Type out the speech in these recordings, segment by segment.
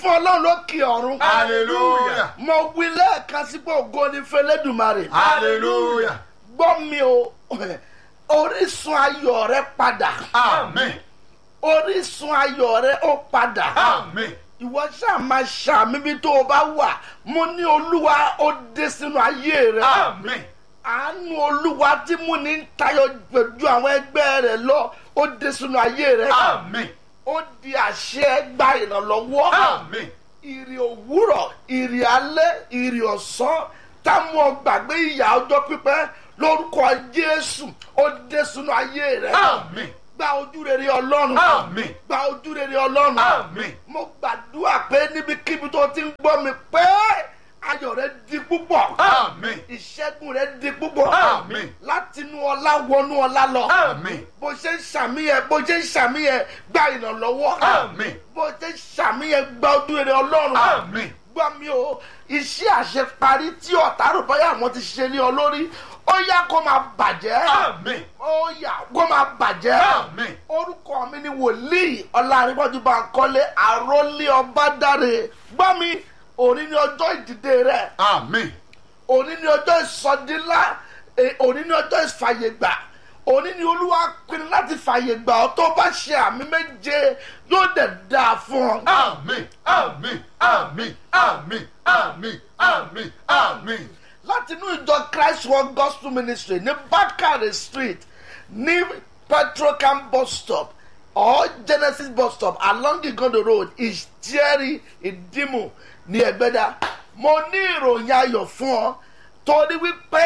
fún ọlọ́run lókè ọ̀run. hallelujah mo wí lẹ́ẹ̀kan sí pé ògo ni fẹlẹ́dùmarè. hallelujah gbọ́ mi o orísun ayọ̀ rẹ padà. amen orísun ayọ̀ rẹ ó padà. amen ìwọ ṣáà máa ṣàmì bí tó o bá wà mo ní olúwa ó dé sínú ayé rẹ. amen àánú olúwa tí mú ní tayọ pẹ̀lú àwọn ẹgbẹ́ rẹ lọ ó dé sínú ayé rẹ. amen ó di àṣẹ gba ìrànlọ́wọ́. amen ìrì òwúrọ̀ ìrì alẹ́ ìrì ọ̀sán táwọn ọgbàgbé ìyá ọjọ́ pípẹ́ lórúkọ jésù ó dé sínú ayé rẹ. amen gba ojú rere ọlọ́run. amen gba ojú rere ọlọ́run. amen mo gbàdúrà pé níbikíbi tó ti ń gbọ́ mi pé ayọ̀ rẹ di púpọ̀. amen ìṣẹ́gun rẹ di púpọ̀. Àmín. látinú ọlá wọnú ọlá lọ. amen bó ṣe ń ṣàmìyẹ bó ṣe ń ṣàmìyẹ gba ìrànlọ́wọ́. amen bó ṣe ń ṣàmìyẹ gba ojú rere ọlọ́run. amen gbọ́ mi o iṣẹ́ àṣeparí tí ọ̀tá rò báyà àwọn ti ṣe ní ọ lórí ó yá kó máa bàjẹ́. amen ó yá kó máa bàjẹ́. amen orúkọ mi ni wòlíì ọlárìnbọ́jú bá ń kọ́lé àrólé ọbádáre gbọ́ mi òní ni ọjọ́ ìdìde rẹ̀ amen òní ni ọjọ́ ìsọdínlá eh, òní ni ọjọ́ ìfàyègbà òní ni olúwa pinnu láti fàyègbà ọ tó bá ṣe àmì méje yóò dẹ̀ dáa fún ọ. amen amen amen amen amen amen amen láti inú ìjọ christ world gospel ministry ní bakare street ní petrocam bus stop or genesis bus stop along igondo road ìjẹ́rì ìdìmú ní ẹgbẹ́dá mo ní ìròyìn ayọ̀ fún ọ torí wípé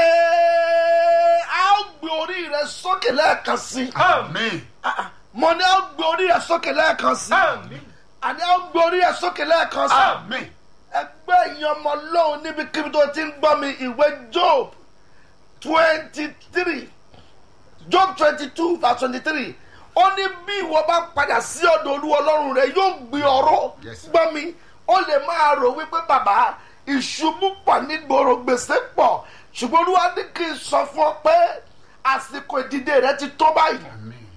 a ó gbé orí rẹ sókè lẹ́ẹ̀kan sí i amen Ah, ah, mo ní a ó gbé orí rẹ sókè lẹ́ẹ̀kan sí i amen àní a ó gbé orí rẹ sókè lẹ́ẹ̀kan sí i amen ẹgbẹ́ ìyẹn ọmọ lọ́hùn níbikíbi tó ti ń gbọ́ mi ìwé job twenty three job twenty two verse twenty three ó ní bí ìwọ bá padà sí ọ̀dọ̀ olúwa ọlọ́run rẹ yóò gbé ọ̀rọ̀ Yes. gbọ́ mi ó lè máa rò wípé bàbá ìṣubú pọ̀ nígboro gbèsè pọ̀ ṣùgbọ́n olúwa ní kí n sọ fún ọ pé àsìkò ìdìde rẹ ti tó báyìí amen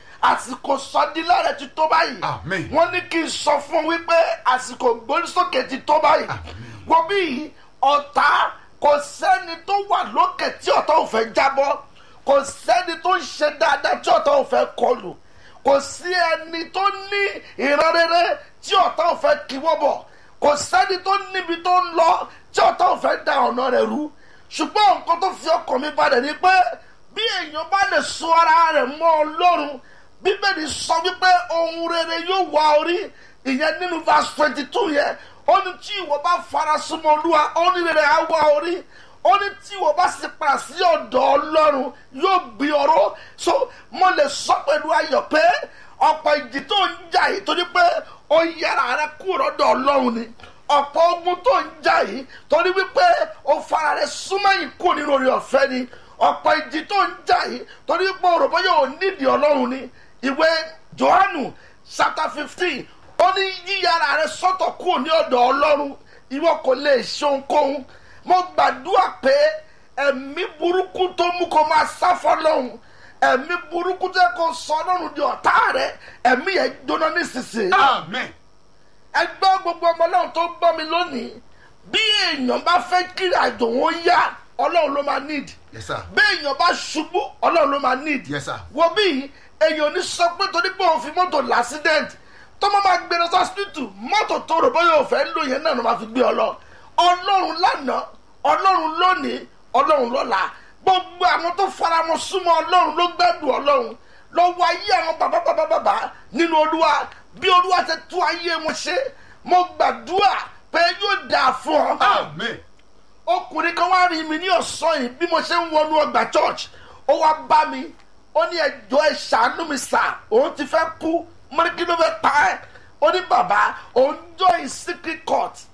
àsìkò sọdílà rẹ ti tó báyìí Àmín. wọ́n ní kí n sọ fún wípé àsìkò gbórísókè ti tó báyìí wọ́n bí ọ̀tá kò sẹ́ni tó wà lókè tí ọ̀tá ò fẹ́ jábọ́ kò sẹ́ni tó ń ṣe dáadáa tí ọ̀tá ò fẹ́ kọlù kò sí ẹni tó ní ìran rere tí ọ̀tá ò fẹ́ kíwọ́ bọ̀ kò sẹ́ni tó níbi tó ń lọ tí ọ̀tá ò fẹ́ da ọ̀nà rẹ̀ rú ṣùgbọ́n nǹkan tó fi ọkàn mi balẹ̀ ni pé bí èèyàn bá lè so ara rẹ̀ mọ́ ọlọ́run bíbélì sọ wípé ohun rere yóò wá orí ìyẹn nínú verse twenty two yẹn ó ní tí ìwọ bá fara súnmọ́ olúwa ó ní rere á wá orí ó ní tí ìwọ bá sì padà sí ọ̀dọ̀ ọlọ́run yóò gbé ọ̀rọ̀ so mo lè sọ pẹ̀lú ayọ̀ pé ọ̀pọ̀ ìdí tó ń jà yìí torí pé ó yẹra rẹ kúrò lọ́dọ̀ ọlọ́run ni ọ̀pọ̀ ogun tó ń jà yìí torí wípé ó fara rẹ súnmọ́yìn kúrò nínú orí ọ̀fẹ́ ni ọ̀pọ̀ ìdí tó ń jà yìí torí pé òròbó yóò nídìí ọlọ́run ni ìwé johannu chapter fifteen ó ní yíyára rẹ sọ́tọ̀ kúrò ní ọ̀dọ̀ ọlọ́run ìwọ kò lè ṣe ohunkóhun mo gbàdúrà pé ẹ̀mí burúkú tó mú kó máa sá fọlọ́hún ẹ̀mí burúkú tó yẹ kó sọ ọlọ́run di ọ̀tá rẹ ẹ̀mí yẹn jóná nísinsìnyí amen ẹgbẹ́ gbogbo ọmọ ọlọ́run tó gbọ́ mi lónìí bí èèyàn bá fẹ́ kiri àjò wọn yá ọlọ́run ló máa need yes sir bí èèyàn bá ṣubú ọlọ́run ló máa need yes sir wo bí èèyàn ní sọ pé torí pé òun fi mọ́tò l'accident tó máa ma gbé lọ sí hospital mọ́tò tó rò bóyá òun fẹ́ lò yẹn náà ló máa fi gbé ọ lọ ọlọ́run lánàá ọlọ́run lónìí ọlọ́run lọ́la gbogbo àwọn tó faramọ́ súnmọ́ ọlọ́run ló gbẹ́dùn ọlọ́run lọ́wọ́ ayé àwọn bàbá bàbá bàbá nínú olúwa bí olúwa ti tú ayé wọn ṣe mo gbàdúrà pé yóò dáa fún ọ amen ọkùnrin kan wá rí mi ní ọ̀sán yìí bí mo ṣe ń wọnú ọgbà church ó wá bá mi ó ní ẹjọ́ ẹ ṣàánú mi sà òun ti fẹ́ kú mo ní kí ló fẹ́ pa ẹ́ ó ní bàbá òun join secret court